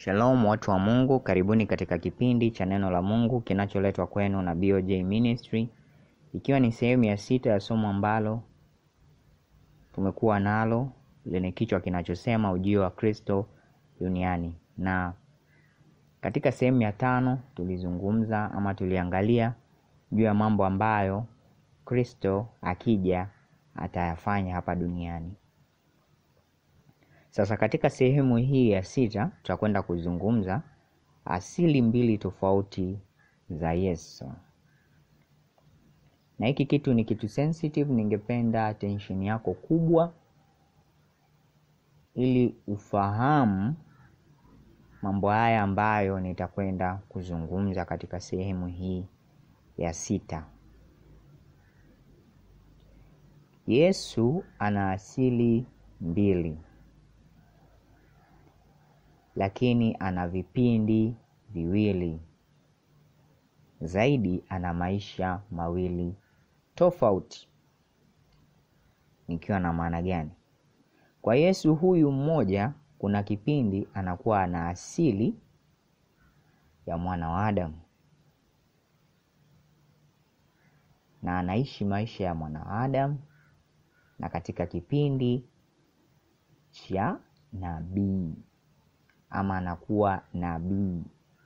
Shalom watu wa Mungu, karibuni katika kipindi cha neno la Mungu kinacholetwa kwenu na BOJ Ministry, ikiwa ni sehemu ya sita ya somo ambalo tumekuwa nalo lenye kichwa kinachosema ujio wa Kristo duniani, na katika sehemu ya tano tulizungumza ama tuliangalia juu ya mambo ambayo Kristo akija atayafanya hapa duniani. Sasa katika sehemu hii ya sita tutakwenda kuzungumza asili mbili tofauti za Yesu, na hiki kitu ni kitu sensitive. Ningependa attention yako kubwa, ili ufahamu mambo haya ambayo nitakwenda kuzungumza katika sehemu hii ya sita. Yesu ana asili mbili lakini ana vipindi viwili zaidi, ana maisha mawili tofauti. Nikiwa na maana gani? Kwa Yesu huyu mmoja, kuna kipindi anakuwa ana asili ya mwana wa Adamu na anaishi maisha ya mwana wa Adamu, na katika kipindi cha nabii ama anakuwa nabii.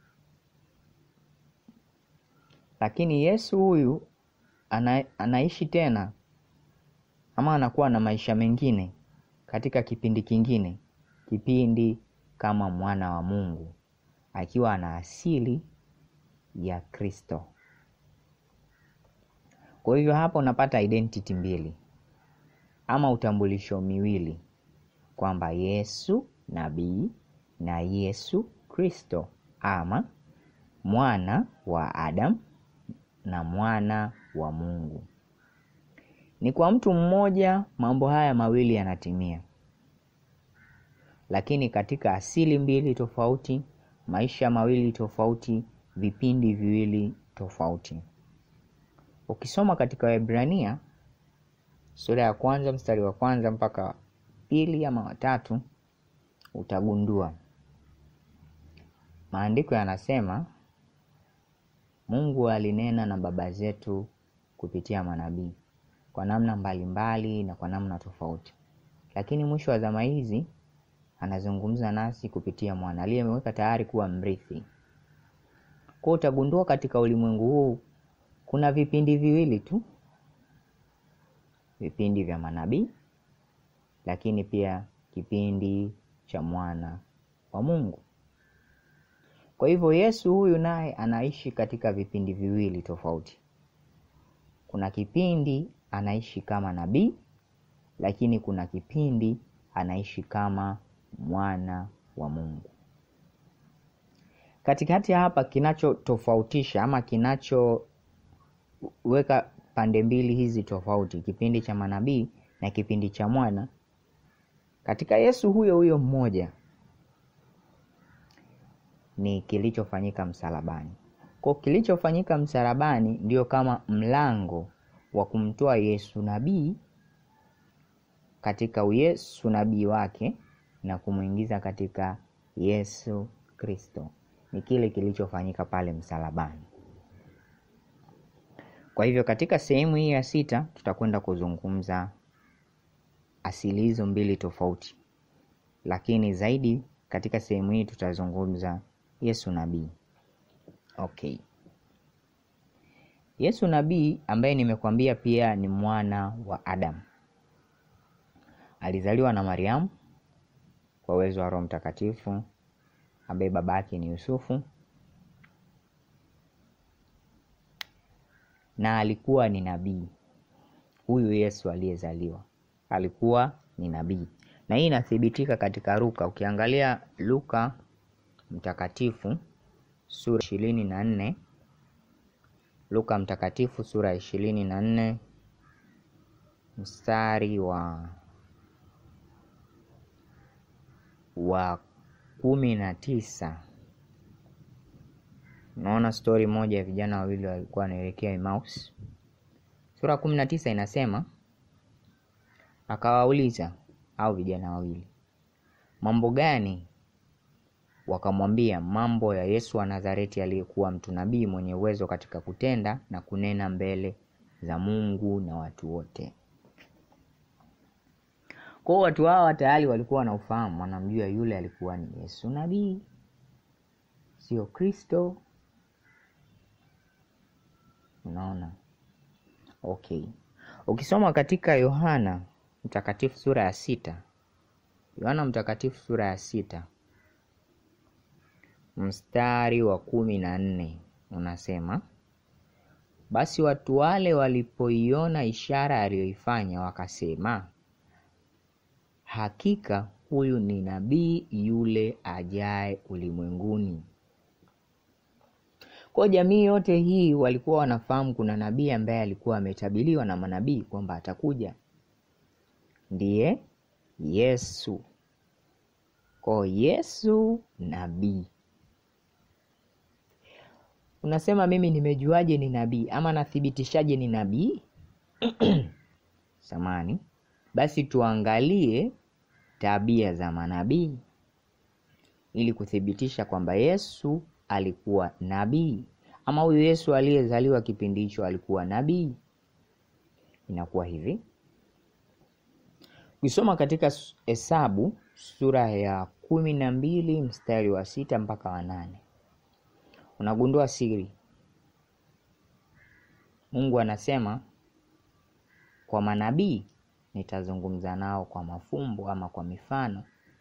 Lakini Yesu huyu ana, anaishi tena ama anakuwa na maisha mengine katika kipindi kingine, kipindi kama mwana wa Mungu akiwa ana asili ya Kristo. Kwa hivyo hapa unapata identity mbili ama utambulisho miwili kwamba Yesu nabii na Yesu Kristo ama mwana wa Adamu na mwana wa Mungu. Ni kwa mtu mmoja mambo haya mawili yanatimia, lakini katika asili mbili tofauti, maisha mawili tofauti, vipindi viwili tofauti. Ukisoma katika Waebrania sura ya kwanza mstari wa kwanza mpaka pili ama watatu utagundua maandiko yanasema Mungu alinena na baba zetu kupitia manabii kwa namna mbalimbali mbali na kwa namna tofauti, lakini mwisho wa zama hizi anazungumza nasi kupitia mwana aliyemweka tayari kuwa mrithi. Kwa utagundua katika ulimwengu huu kuna vipindi viwili tu, vipindi vya manabii, lakini pia kipindi cha mwana wa Mungu. Kwa hivyo Yesu huyu naye anaishi katika vipindi viwili tofauti. Kuna kipindi anaishi kama nabii, lakini kuna kipindi anaishi kama mwana wa Mungu. Katikati ya hapa, kinachotofautisha ama kinachoweka pande mbili hizi tofauti, kipindi cha manabii na kipindi cha mwana, katika Yesu huyo huyo mmoja ni kilichofanyika msalabani. Kwa kilichofanyika msalabani ndio kama mlango wa kumtoa Yesu nabii katika uyesu nabii wake na kumwingiza katika Yesu Kristo. Ni kile kilichofanyika pale msalabani. Kwa hivyo katika sehemu hii ya sita tutakwenda kuzungumza asili hizo mbili tofauti, lakini zaidi katika sehemu hii tutazungumza Yesu nabii. Okay. Yesu nabii ambaye nimekwambia pia ni mwana wa Adamu. Alizaliwa na Mariamu kwa uwezo wa Roho Mtakatifu ambaye baba yake ni Yusufu na alikuwa ni nabii. Huyu Yesu aliyezaliwa alikuwa ni nabii, na hii inathibitika katika Luka. Ukiangalia Luka mtakatifu sura ishirini na nne Luka mtakatifu sura ya ishirini na nne mstari wa wa kumi na tisa unaona stori moja ya vijana wawili walikuwa wanaelekea Emmaus. Sura ya kumi na tisa inasema akawauliza au vijana wawili, mambo gani wakamwambia mambo ya Yesu wa Nazareti aliyekuwa mtu nabii mwenye uwezo katika kutenda na kunena mbele za Mungu na watu wote. Kwa hiyo watu hawa tayari walikuwa wanaufahamu, wanamjua yule alikuwa ni Yesu nabii, sio Kristo. Unaona? Okay, ukisoma katika Yohana Mtakatifu sura ya sita, Yohana Mtakatifu sura ya sita mstari wa kumi na nne unasema basi watu wale walipoiona ishara aliyoifanya wakasema, hakika huyu ni nabii yule ajaye ulimwenguni. Kwa jamii yote hii walikuwa wanafahamu kuna nabii ambaye alikuwa ametabiliwa na manabii kwamba atakuja, ndiye Yesu. Kwa Yesu nabii Unasema mimi nimejuaje ni nabii ama nathibitishaje ni nabii? Samani, basi tuangalie tabia za manabii ili kuthibitisha kwamba Yesu alikuwa nabii ama huyu Yesu aliyezaliwa kipindi hicho alikuwa nabii. Inakuwa hivi, ukisoma katika Hesabu sura ya kumi na mbili mstari wa sita mpaka wa nane unagundua siri. Mungu anasema kwa manabii nitazungumza nao kwa mafumbo ama kwa mifano.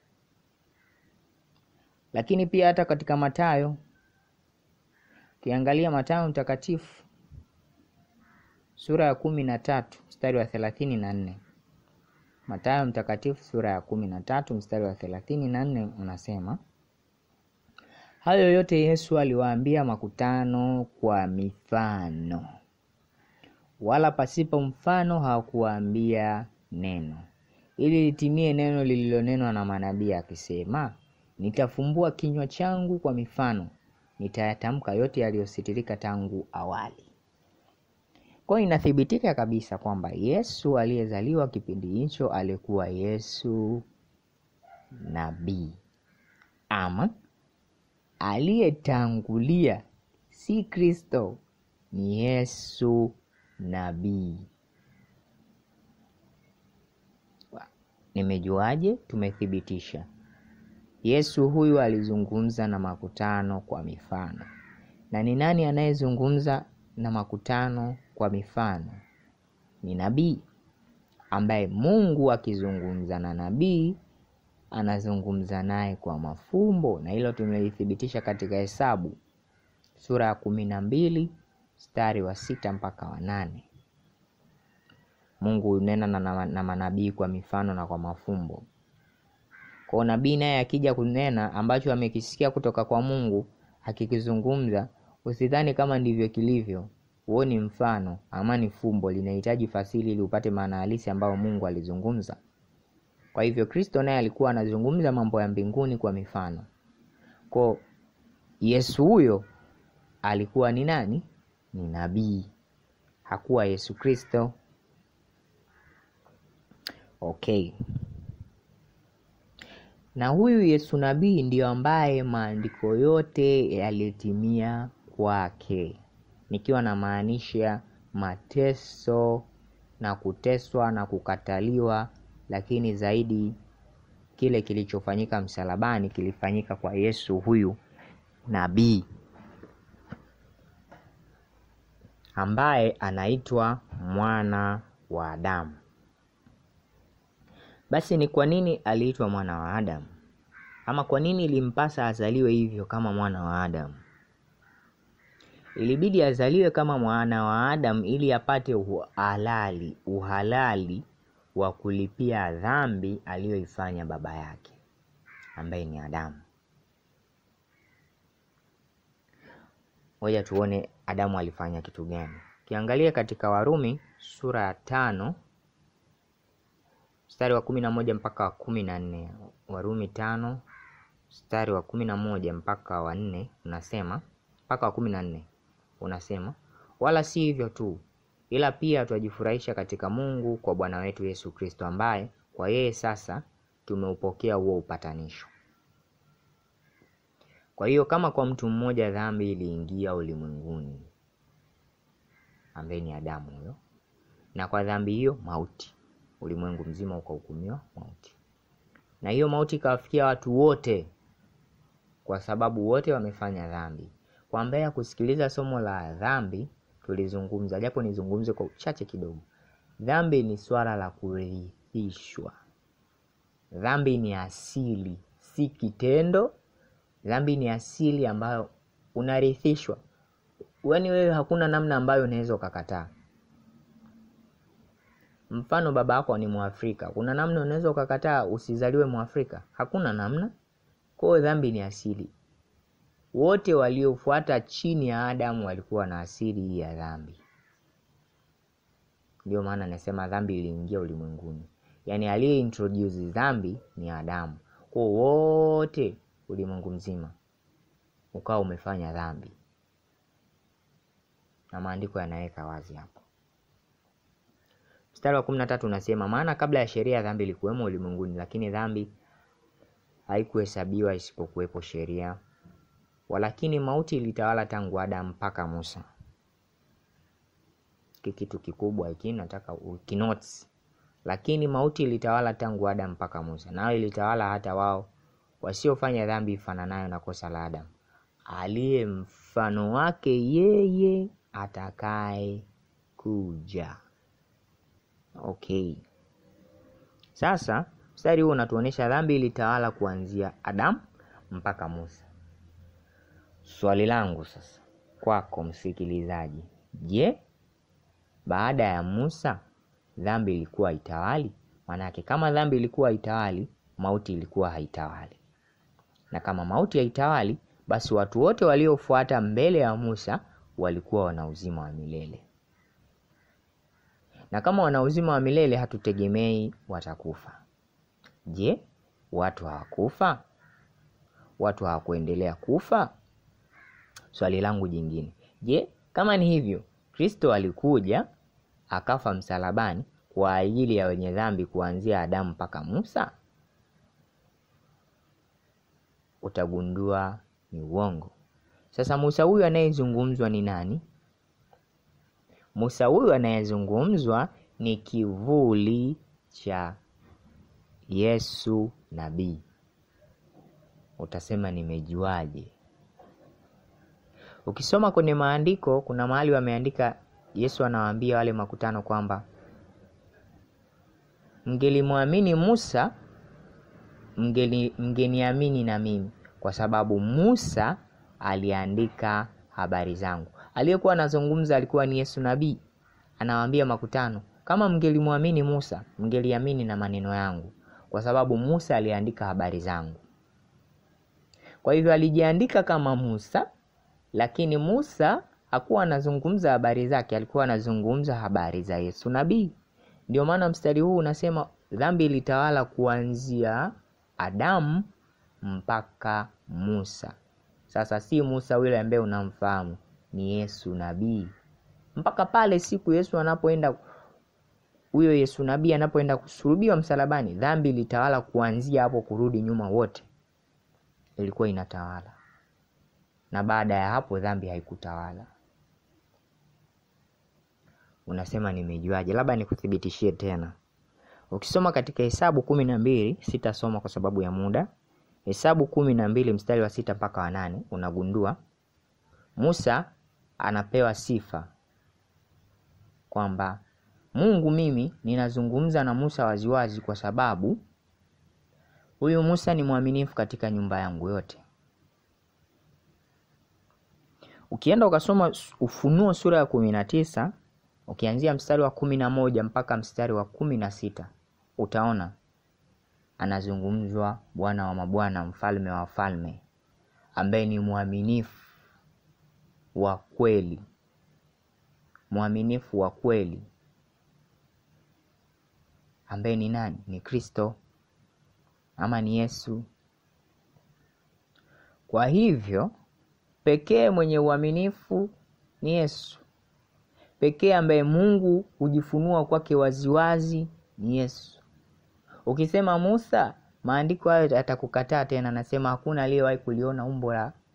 Lakini pia hata katika Mathayo, ukiangalia Mathayo mtakatifu sura ya kumi na tatu mstari wa thelathini na nne Mathayo mtakatifu sura ya kumi na tatu mstari wa thelathini na nne unasema Hayo yote Yesu aliwaambia makutano kwa mifano, wala pasipo mfano hakuwaambia neno, ili litimie neno lililonenwa na manabii akisema, nitafumbua kinywa changu kwa mifano, nitayatamka yote yaliyositirika tangu awali. Kwa hiyo inathibitika kabisa kwamba Yesu aliyezaliwa kipindi hicho alikuwa Yesu nabii ama aliyetangulia si Kristo, ni Yesu nabii. Nimejuaje? Tumethibitisha. Yesu huyu alizungumza na makutano kwa mifano. Na ni nani anayezungumza na makutano kwa mifano? Ni nabii, ambaye Mungu akizungumza na nabii anazungumza naye kwa mafumbo, na hilo tumelithibitisha katika Hesabu sura ya kumi na mbili mstari wa sita mpaka wa nane. Mungu hunena na, na manabii kwa mifano na kwa mafumbo. Kwa nabii naye akija kunena ambacho amekisikia kutoka kwa Mungu akikizungumza, usidhani kama ndivyo kilivyo. Huo ni mfano ama ni fumbo, linahitaji fasili ili upate maana halisi ambayo Mungu alizungumza. Kwa hivyo Kristo naye alikuwa anazungumza mambo ya mbinguni kwa mifano. Kwa Yesu huyo alikuwa ni nani? Ni nabii, hakuwa Yesu Kristo. Okay, na huyu Yesu nabii ndiyo ambaye maandiko yote yalitimia kwake, nikiwa namaanisha mateso na kuteswa na kukataliwa lakini zaidi kile kilichofanyika msalabani kilifanyika kwa Yesu huyu nabii ambaye anaitwa mwana wa Adamu. Basi ni kwa nini aliitwa mwana wa Adamu? Ama kwa nini ilimpasa azaliwe hivyo kama mwana wa Adamu? Ilibidi azaliwe kama mwana wa Adamu ili apate uhalali, uhalali wa kulipia dhambi aliyoifanya baba yake ambaye ni Adamu. Ngoja tuone Adamu alifanya kitu gani. Ukiangalia katika Warumi sura ya tano mstari wa kumi na moja mpaka wa kumi na nne Warumi tano mstari wa kumi na moja mpaka wa nne unasema mpaka wa kumi na nne unasema, wala si hivyo tu ila pia twajifurahisha katika Mungu kwa Bwana wetu Yesu Kristo, ambaye kwa yeye sasa tumeupokea huo upatanisho. Kwa hiyo kama kwa mtu mmoja dhambi iliingia ulimwenguni, ambaye ni Adamu huyo, na kwa dhambi hiyo mauti, ulimwengu mzima ukahukumiwa mauti, na hiyo mauti ikawafikia watu wote, kwa sababu wote wamefanya dhambi. Kwa ambaye ya kusikiliza somo la dhambi, tulizungumza japo nizungumze kwa uchache kidogo. Dhambi ni swala la kurithishwa. Dhambi ni asili, si kitendo. Dhambi ni asili ambayo unarithishwa, yaani wewe hakuna namna ambayo unaweza ukakataa. Mfano, baba yako ni Mwafrika, kuna namna unaweza ukakataa usizaliwe Mwafrika? Hakuna namna. Kwa hiyo dhambi ni asili. Wote waliofuata chini ya Adamu walikuwa na asili hii ya dhambi. Ndio maana nasema dhambi iliingia ulimwenguni, yaani aliye introduce dhambi ni Adamu. Kwa wote ulimwengu mzima ukawa umefanya dhambi, na maandiko yanaweka wazi hapo. Mstari wa kumi na tatu unasema, maana kabla ya sheria dhambi ilikuwemo ulimwenguni, lakini dhambi haikuhesabiwa isipokuwepo sheria. Walakini mauti ilitawala tangu Adamu mpaka Musa. Hiki kitu kikubwa hiki nataka ukinotes. Lakini mauti ilitawala tangu Adamu mpaka Musa, nayo ilitawala hata wao wasiofanya dhambi ifananayo na kosa la Adamu, aliye mfano wake yeye atakaye kuja. Okay, sasa mstari huu unatuonyesha dhambi ilitawala kuanzia Adamu mpaka Musa. Swali langu sasa kwako msikilizaji, je, baada ya Musa dhambi ilikuwa itawali? Maanake kama dhambi ilikuwa itawali, mauti ilikuwa haitawali, na kama mauti haitawali, basi watu wote waliofuata mbele ya Musa walikuwa wana uzima wa milele, na kama wana uzima wa milele, hatutegemei watakufa. Je, watu hawakufa? Watu hawakuendelea kufa? Swali langu jingine, je, kama ni hivyo, Kristo alikuja akafa msalabani kwa ajili ya wenye dhambi kuanzia Adamu mpaka Musa? Utagundua ni uongo. Sasa Musa huyu anayezungumzwa ni nani? Musa huyu anayezungumzwa ni kivuli cha Yesu nabii. Utasema nimejuaje? Ukisoma kwenye maandiko kuna mahali wameandika, Yesu anawaambia wale makutano kwamba mngelimwamini Musa mngeli mngeniamini na mimi, kwa sababu Musa aliandika habari zangu. Aliyekuwa anazungumza alikuwa ni Yesu nabii, anawaambia makutano, kama mngelimwamini Musa mngeliamini na maneno yangu, kwa sababu Musa aliandika habari zangu. Kwa hivyo alijiandika kama Musa lakini Musa hakuwa anazungumza habari zake, alikuwa anazungumza habari za Yesu nabii. Ndio maana mstari huu unasema dhambi ilitawala kuanzia Adamu mpaka Musa. Sasa si Musa yule ambaye unamfahamu, ni Yesu nabii. Mpaka pale siku Yesu anapoenda, huyo Yesu nabii anapoenda kusulubiwa msalabani, dhambi ilitawala kuanzia hapo kurudi nyuma, wote ilikuwa inatawala na baada ya hapo dhambi haikutawala. Unasema nimejuaje? Labda nikuthibitishie tena. Ukisoma katika Hesabu kumi na mbili, sitasoma kwa sababu ya muda. Hesabu kumi na mbili mstari wa sita mpaka wa nane unagundua Musa anapewa sifa kwamba Mungu, mimi ninazungumza na Musa waziwazi, kwa sababu huyu Musa ni mwaminifu katika nyumba yangu yote. Ukienda ukasoma Ufunuo sura ya kumi na tisa ukianzia mstari wa kumi na moja mpaka mstari wa kumi na sita utaona anazungumzwa Bwana wa mabwana, mfalme wa wafalme, ambaye ni mwaminifu wa kweli, mwaminifu wa kweli, ambaye ni nani? Ni Kristo ama ni Yesu. Kwa hivyo pekee mwenye uaminifu ni Yesu. Pekee ambaye Mungu hujifunua kwake waziwazi ni Yesu. Ukisema Musa, maandiko hayo atakukataa tena, anasema hakuna aliyewahi kuliona umbo la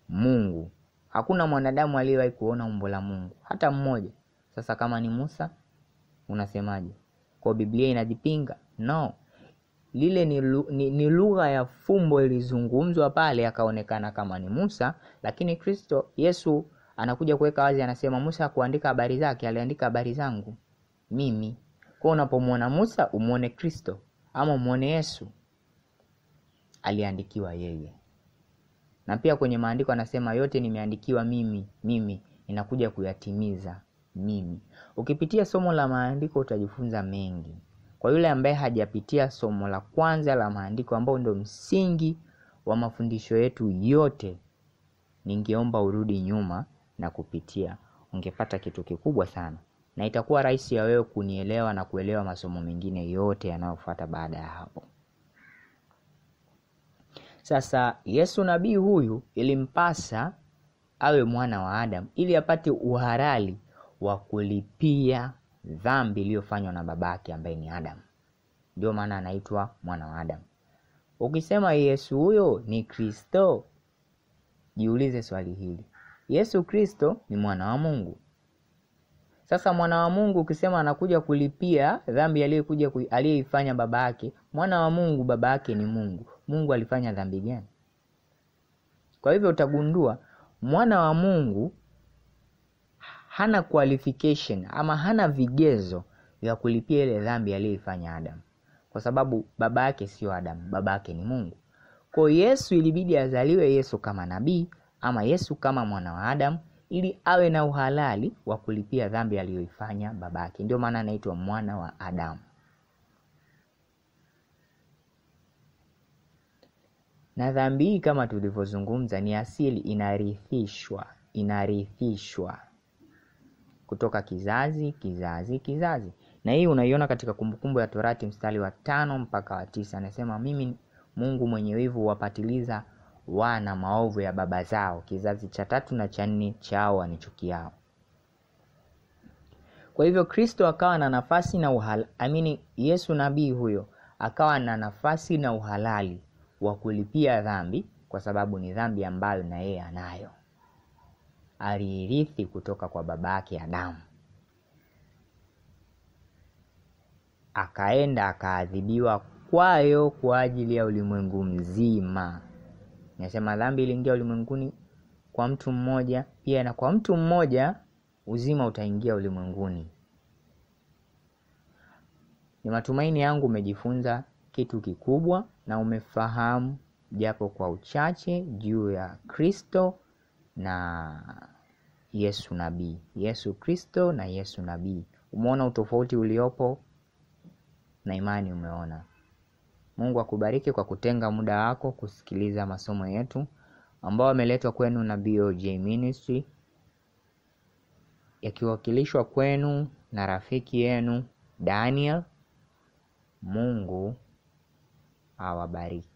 Mungu. Hakuna mwanadamu aliyewahi kuona umbo la Mungu hata mmoja. Sasa kama ni Musa, unasemaje? Kwa Biblia inajipinga? No, lile ni, lu, ni, ni lugha ya fumbo ilizungumzwa pale, akaonekana kama ni Musa, lakini Kristo Yesu anakuja kuweka wazi, anasema Musa hakuandika habari zake, aliandika habari zangu mimi. Kwa unapomwona Musa umwone Kristo ama umwone Yesu, aliandikiwa yeye. Na pia kwenye maandiko anasema yote nimeandikiwa mimi, mimi ninakuja kuyatimiza mimi. Ukipitia somo la maandiko utajifunza mengi. Kwa yule ambaye hajapitia somo la kwanza la maandiko ambao ndio msingi wa mafundisho yetu yote, ningeomba urudi nyuma na kupitia, ungepata kitu kikubwa sana, na itakuwa rahisi ya wewe kunielewa na kuelewa masomo mengine yote yanayofuata baada ya hapo. Sasa Yesu nabii huyu ilimpasa awe mwana wa Adamu ili apate uhalali wa kulipia dhambi iliyofanywa na babake ambaye ni Adamu. Ndio maana anaitwa mwana wa Adamu. Ukisema Yesu huyo ni Kristo, jiulize swali hili, Yesu Kristo ni mwana wa Mungu. Sasa mwana wa Mungu ukisema anakuja kulipia dhambi aliyokuja aliyoifanya baba yake, mwana wa Mungu, baba yake ni Mungu. Mungu alifanya dhambi gani? Kwa hivyo utagundua mwana wa Mungu hana qualification ama hana vigezo vya kulipia ile dhambi aliyoifanya Adamu, kwa sababu baba yake sio Adamu, baba yake ni Mungu. Kwa Yesu ilibidi azaliwe Yesu kama nabii ama Yesu kama mwana wa Adamu ili awe na uhalali wa kulipia dhambi aliyoifanya babake. Ndio maana anaitwa mwana wa Adamu. Na dhambi hii kama tulivyozungumza, ni asili inarithishwa, inarithishwa kutoka kizazi kizazi kizazi, na hii unaiona katika Kumbukumbu ya Torati mstari wa tano mpaka wa tisa. Anasema mimi Mungu mwenye wivu huwapatiliza wana maovu ya baba zao, kizazi cha tatu na cha nne chao wanichukiao. Kwa hivyo Kristo akawa na nafasi na uhalali, amini Yesu nabii huyo akawa na nafasi na uhalali wa kulipia dhambi, kwa sababu ni dhambi ambayo na yeye anayo, aliirithi kutoka kwa baba yake Adamu. Akaenda akaadhibiwa kwayo kwa ajili ya ulimwengu mzima. Nasema dhambi iliingia ulimwenguni kwa mtu mmoja, pia na kwa mtu mmoja uzima utaingia ulimwenguni. Ni matumaini yangu umejifunza kitu kikubwa na umefahamu japo kwa uchache juu ya Kristo na Yesu nabii, Yesu Kristo na Yesu nabii. Umeona utofauti uliopo, na imani umeona. Mungu akubariki kwa kutenga muda wako kusikiliza masomo yetu ambao ameletwa kwenu na BOJ Ministry yakiwakilishwa kwenu na rafiki yenu Daniel. Mungu awabariki.